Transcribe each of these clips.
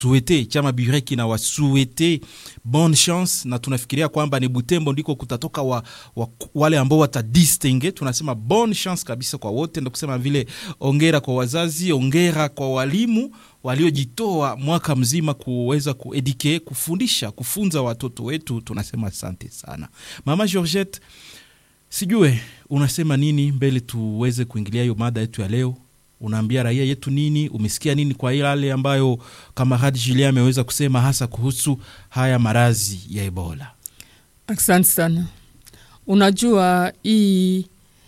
suete chama Bure kinawasuete bonne chance, na tunafikiria kwamba ni Butembo ndiko kutatoka wa, wa, wale ambao watadistingue. Tunasema bonne chance kabisa kwa wote, ndio kusema vile ongera kwa wazazi, ongera kwa walimu waliojitoa mwaka mzima kuweza kuedike, kufundisha, kufunza watoto wetu. Tunasema asante sana mama Georgette. Sijue unasema nini mbele tuweze kuingilia hiyo mada yetu ya leo. Unaambia raia yetu nini? Umesikia nini kwa yale ambayo kamaradi Julien ameweza kusema hasa kuhusu haya marazi ya Ebola? Asante sana. Unajua hii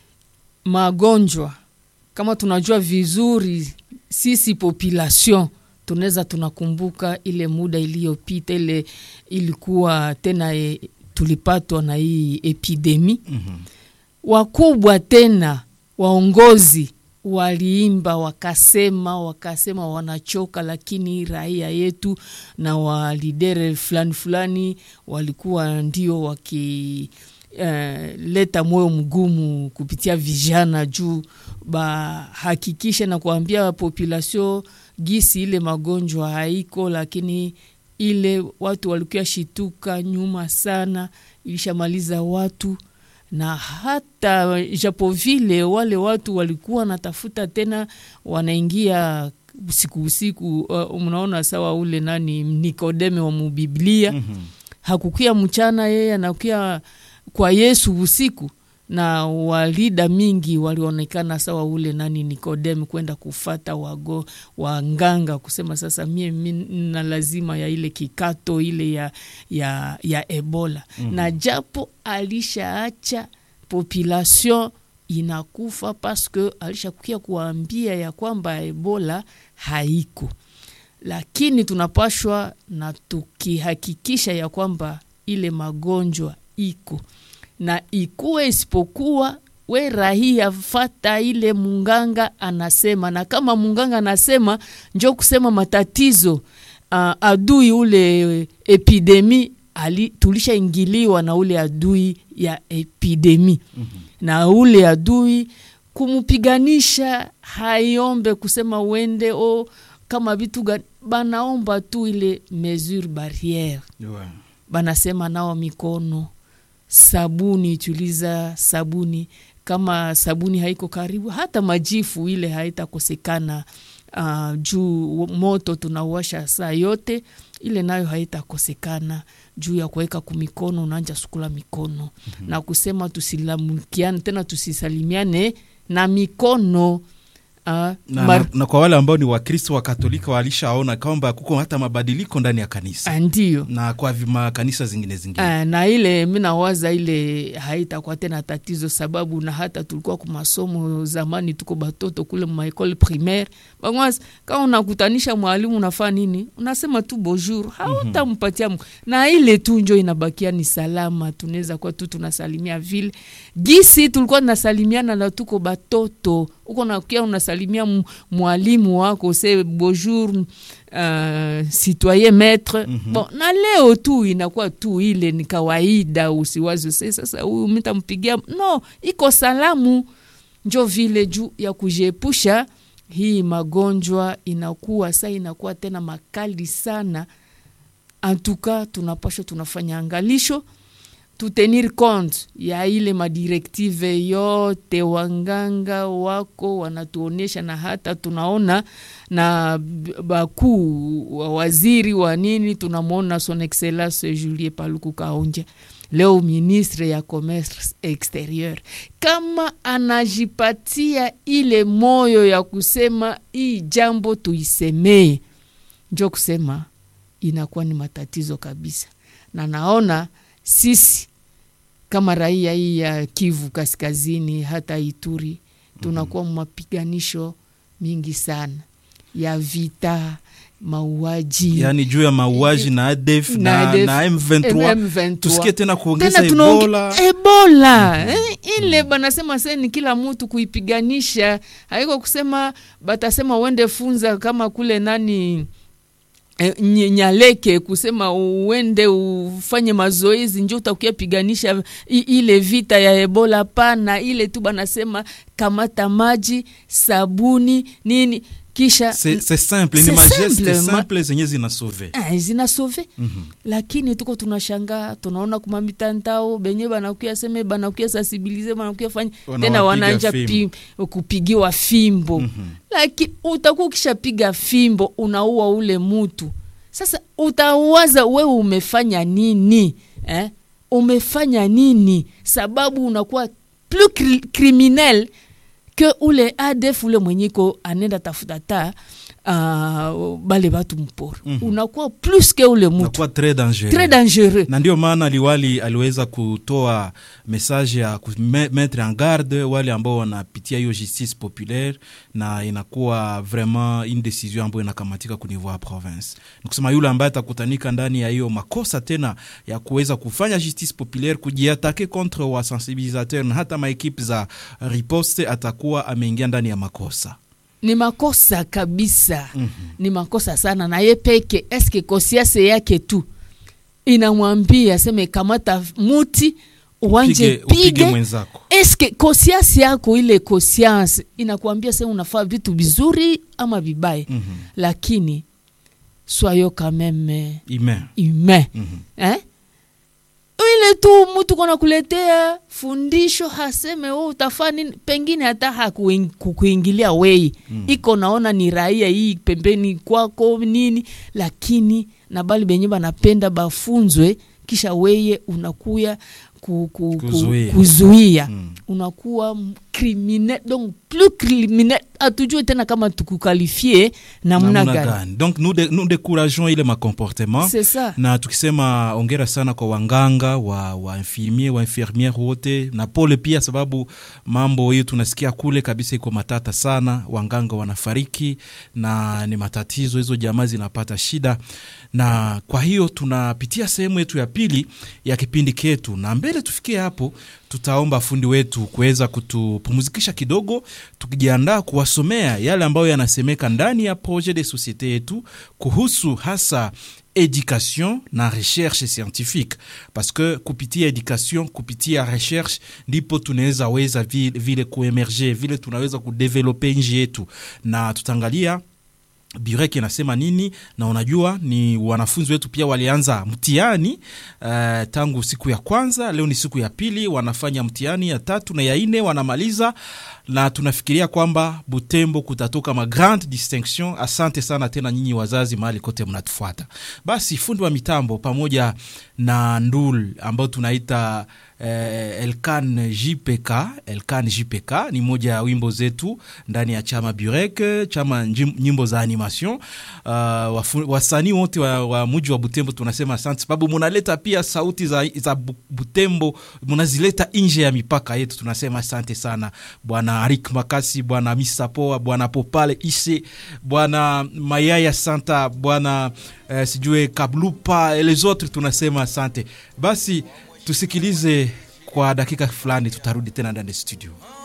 magonjwa kama tunajua vizuri sisi population tunaweza tunakumbuka ile muda iliyopita, ile ilikuwa tena e, tulipatwa na hii epidemi mm -hmm. Wakubwa tena waongozi waliimba wakasema, wakasema wanachoka, lakini raia yetu na walidere fulani fulani walikuwa ndio wakileta uh, moyo mgumu kupitia vijana juu bahakikishe na kuambia population gisi ile magonjwa haiko, lakini ile watu walikuwa shituka nyuma sana, ilishamaliza watu na hata japo vile wale watu walikuwa natafuta tena, wanaingia usiku usiku. Uh, mnaona sawa ule nani Nikodeme wa mubiblia mm -hmm. hakukia mchana, yeye anakuya kwa Yesu usiku na walida mingi walionekana sawa ule nani Nikodemu kwenda kufata wago wanganga kusema sasa mie na lazima ya ile kikato ile ya, ya, ya Ebola mm -hmm. na japo alishaacha population inakufa paske alishakukia kuambia ya kwamba Ebola haiko, lakini tunapashwa na tukihakikisha ya kwamba ile magonjwa iko na ikuwe isipokuwa we rahia fata ile munganga anasema, na kama munganga anasema njo kusema matatizo uh, adui ule epidemi ali tulishaingiliwa na ule adui ya epidemi mm -hmm. na ule adui kumupiganisha haiombe kusema wende o kama vitu gani, banaomba tu ile mesure barriere yeah. banasema nao mikono sabuni tuliza sabuni, kama sabuni haiko karibu, hata majifu ile haitakosekana. Uh, juu moto tunauasha saa yote, ile nayo haitakosekana juu ya kuweka kumikono, unaanja sukula mikono mm -hmm. na kusema tusilamukiane tena, tusisalimiane na mikono Uh, na, na, na kwa wale ambao ni Wakristo wa Katolika walishaona kwamba kuko hata mabadiliko ndani ya kanisa ndio, na kwa makanisa zingine zingine uh, na ile mi nawaza ile haitakuwa tena tatizo, sababu na hata tulikuwa kwa masomo zamani, tuko batoto kule maekole primaire bangwazi, kama unakutanisha mwalimu unafaa nini, unasema tu bonjour, hautampatia mm -hmm. na ile tu njo inabakia ni salama, tunaweza kuwa tu tunasalimia vile gisi tulikuwa tunasalimiana na tuko batoto uko nakia unasalimia mwalimu wako se bonjour uh, citoyen maître mm -hmm. Bon, na leo tu inakuwa tu ile ni kawaida, usiwazi se sasa huyu mitampigia no, iko salamu njo vile juu ya kujiepusha hii magonjwa inakuwa sa inakuwa tena makali sana. Antuka tunapasha tunafanya angalisho tutenir compte ya ile madirektive yote wanganga wako wanatuonyesha, na hata tunaona na bakuu wa waziri wa nini, tunamwona son excellence Julie Paluku Kaonja leo ministre ya commerce exterieur, kama anajipatia ile moyo ya kusema hii jambo tuisemee, njo kusema inakuwa ni matatizo kabisa, na naona sisi kama raia hii ya Kivu Kaskazini hata Ituri tunakuwa mapiganisho mingi sana ya vita mauaji, yani juu ya mauaji na ADF na, na, na M23, M23. tusikie tena kuongeza Tena tunaonge- Ebola. Ebola eh, ile banasema sasa ni kila mtu kuipiganisha, haiko kusema batasema uende funza kama kule nani eh, Nye- Nyaleke kusema uende ufanye mazoezi njo utakuya piganisha i- ile vita ya Ebola. Pana ile tu banasema kamata maji, sabuni, nini kisha C'est c'est simple, ni C'est mageste simple, ma- simple zenye zinasove. Ah, zinasove lakini tuko tunashanga tunaona kuma mitandao benye banakuya seme banakuya sensibilize banakuya fanya Wanawapiga tena wananja fimbo. pi, kupigiwa fimbo lakini utakuwa ukishapiga fimbo unaua ule mutu sasa utawaza wewe umefanya nini eh? umefanya nini sababu unakuwa plus cri criminel ke ule adef ule mwenyeko anenda tafuta ta uh, bale batu mporo unakuwa plus ke ule mutu Nakuwa très dangereux. très dangereux na ndio maana liwali aliweza kutoa message ya kumettre en garde wale ambao wanapitia hiyo justice populaire, na inakuwa vraiment une decision ambayo inakamatika ku niveau ya province. Nikusema yule ambaye atakutanika ndani ya hiyo makosa tena ya kuweza kufanya justice populaire, kujiatake contre wa sensibilisateur na hata maekipe za riposte, atakuwa ameingia ndani ya makosa. ni makosa kabisa ni makosa sana na ye peke eske kosiase yake tu inamwambia seme kamata muti uwanje Upige, upige pige mwenzako. eske kosiasi yako ile kosianse inakuambia sema unafaa vitu vizuri ama vibaya lakini soyo quand même Amen. humain Mhm. eh? ile tu mtu kona kuletea fundisho haseme we utafaa nini pengine hata hakuing- kukuingilia wei mm. iko naona ni raia hii pembeni kwako nini lakini na bali benye banapenda bafunzwe kisha weye unakuya ku, ku, ku, Kuzuia. kuzuia Mm. unakuwa criminel donc plus criminel hatujue tena kama tukukalifie namna Namna gani gani? Donc nous, de, nous décourageons ile makomportement c'est ça na tukisema ongera sana kwa wanganga wa, wa infirmier wa infirmiere wote na pole pia, sababu mambo hiyo tunasikia kule kabisa iko matata sana, wanganga wanafariki na ni matatizo, hizo jamaa zinapata shida, na kwa hiyo tunapitia sehemu yetu ya pili ya kipindi ketu, na mbele tufikie hapo tutaomba fundi wetu kuweza kutupumzikisha kidogo, tukijiandaa kuwasomea yale ambayo yanasemeka ndani ya projet de societe yetu kuhusu hasa education na recherche scientifique parce que kupitia education kupitia recherche ndipo tunaweza weza vile, vile kuemerge vile tunaweza kudevelope nji yetu na tutaangalia Burek inasema nini, na unajua ni wanafunzi wetu pia walianza mtihani uh, tangu siku ya kwanza. Leo ni siku ya pili, wanafanya mtihani ya tatu na ya nne wanamaliza, na tunafikiria kwamba Butembo kutatoka ma grande distinction. Asante sana tena nyinyi wazazi, mahali kote mnatufuata. Basi fundi wa mitambo pamoja na Ndul ambao tunaita eh, Elkan JPK. Elkan JPK ni moja ya wimbo zetu ndani ya chama Burek, chama njim- nyimbo za animation. Uh, wafu- wasanii wote wa, wa muji wa Butembo tunasema asante, sababu munaleta pia sauti za, za Bu- Butembo, munazileta nje ya mipaka yetu. Tunasema asante sana bwana Arik Makasi, bwana Misapoa, bwana Popale Ise, bwana Mayaya Santa, bwana eh, sijue Kablupa et les autres, tunasema asante. Basi tusikilize kwa dakika fulani, tutarudi tena ndani ya studio.